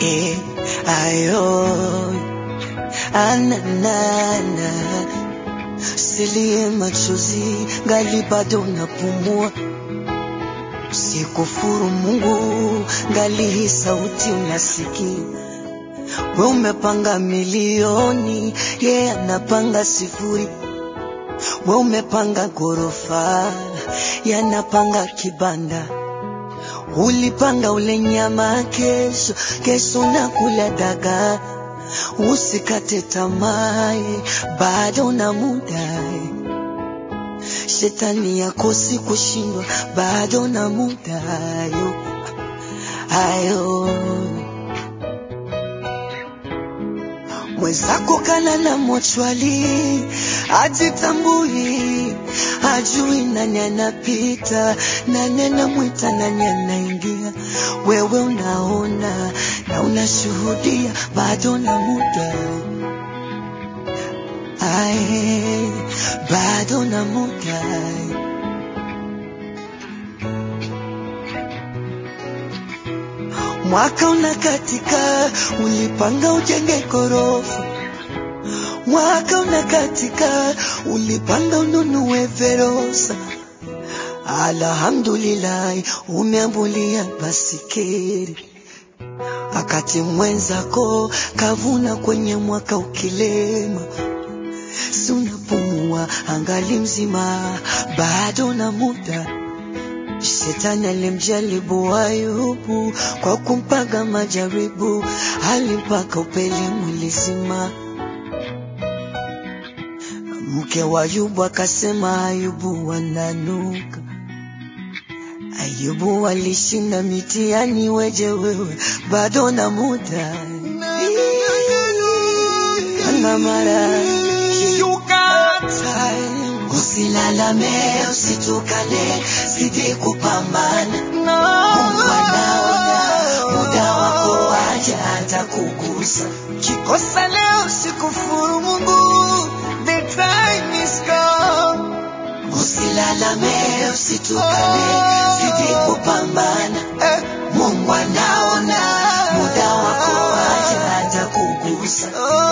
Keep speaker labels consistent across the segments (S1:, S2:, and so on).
S1: eh, ayo ananana silie machozi ngali bado napumua sikufuru Mungu ngali hii sauti unasikia we umepanga milioni ye yeah, anapanga sifuri we umepanga ghorofa yanapanga kibanda ulipanga ule nyama kesho kesho na kula dagaa usikate tamaa bado na muda shetani yakosi kushindwa bado na muda ayo ayo mwenzako kalala mochwali ajitambui ajui nani anapita nani anamwita nani anaingia wewe unaona na unashuhudia bado na muda Ae, bado na muda mwaka unakatika ulipanga ujenge gorofa mwaka unakatika ulipanga ununue verosa alhamdulillah umeambulia basikeri akati mwenzako kavuna kwenye mwaka ukilema si unapumua angali mzima bado na muda Shetani alimjaribu Ayubu kwa kumpaga majaribu, alimpaka upele mwili zima. Mke wa Ayubu akasema Ayubu wananuka. Ayubu alishinda mitihani, weje wewe bado na muda ana mara Usilalame, usitukane, zidi kupambana. Mungu anaona muda wako waja atakugusa.
S2: Kikosa leo sikufuru Mungu, the time is come.
S1: Usilalame, usitukane, zidi kupambana.
S2: Eh,
S1: Mungu anaona muda wako waja atakugusa.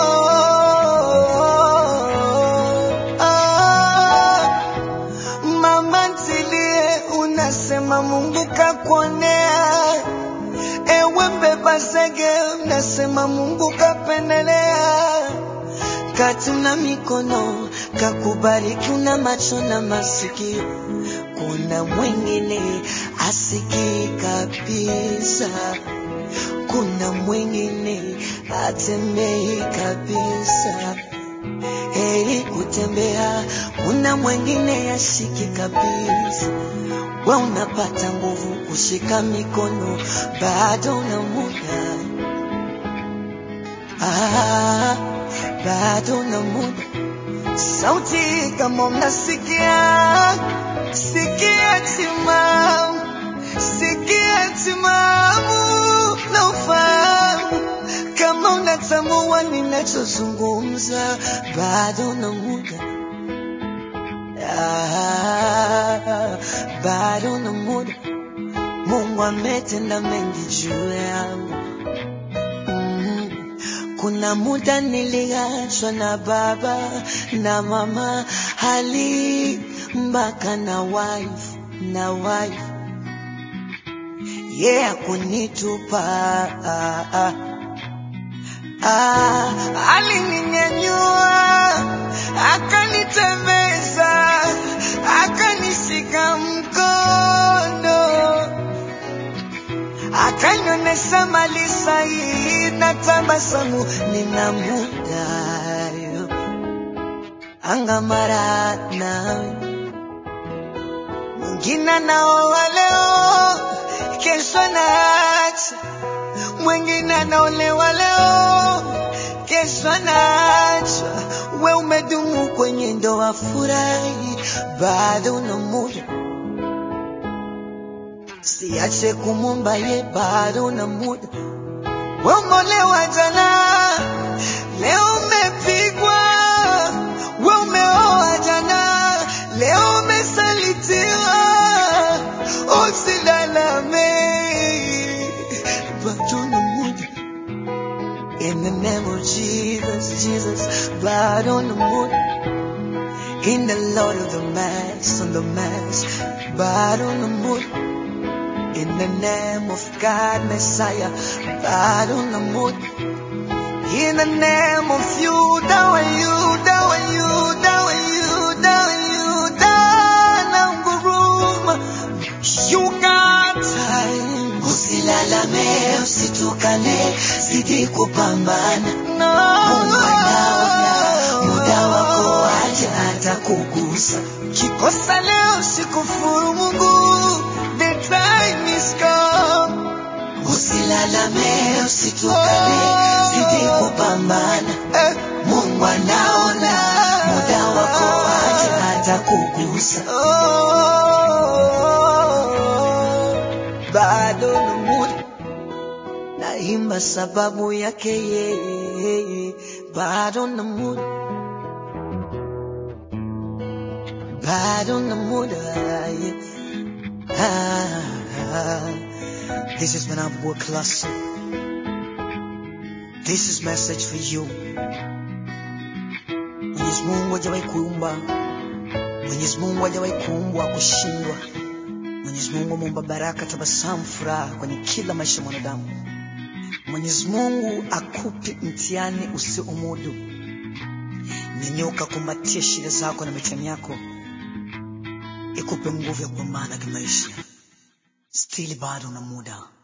S2: oh, ah. Mama ntilie, unasema Mungu kakuonea. Ewe mbeba zege, unasema Mungu kapendelea.
S1: kati una mikono kakubariki, una macho na masikio, kuna mwingine asikii kabisa, kuna mwingine atembei kabisa. Heri kutembea, kuna mwingine yashiki kabisa. We unapata nguvu kushika mikono, bado una muda ah, bado na muda.
S2: Sauti kama mnasikia, sikia timamu, sikia timamu na ufahamu kama unatambua ninachozungumza,
S1: bado na muda ah, bado na muda. Mungu ametenda mengi juu yangu mm. Kuna muda niliachwa na baba na mama, hali mpaka na wife na wife yeah, akunitupa ah, ah. Ah,
S2: alininyanyua akanitembeza, akanishika mkono, akanionyesha mali sahihi na tabasamu.
S1: nina muda yo angamara nawe
S2: Mwingine anaoa leo, kesho anaacha. Mwingine anaolewa leo, kesho anaachwa.
S1: we umedumu kwenye ndoa furahi bado na muda siache kumumba ye bado na muda
S2: We umeolewa jana, leo umepigwa. We umeoa jana, leo umesalitiwa. Usilalame,
S1: bado na muda In the name of Jesus, Jesus, blood on the moon. In the Lord of the Mass, on the Mass, blood on the moon. In the name of God, Messiah, blood on the moon. In the name of you, down you, down you, down you, down you, down nguruma. You got time.
S2: Usilalame, usitukane, zidi kupambana.
S1: No.
S2: Mungu anaona, muda wako waje atakugusa.
S1: Kikosa leo sikufuru Mungu, the time is come.
S2: Usilalame, usitukane, zidi kupambana.
S1: Eh,
S2: Mungu anaona, muda wako waje atakugusa.
S1: oh, bado na muda naimba sababu yake yeye, bado na muda, bado na muda yeah. ah, ah. This is Manabwa Classic. This is message for you. Mwenyezi Mungu hajawahi kuumba, Mwenyezi Mungu hajawahi kuumbwa kushindwa. Mwenyezi Mungu ameumba baraka, tabasamu, furaha kwenye kila maisha ya mwanadamu. Mwenyezi Mungu akupe mtihani usiomudu. Nyanyuka, kumbatia shida zako na mitihani yako, ikupe nguvu ya kupambana kimaisha. Stili bado na muda.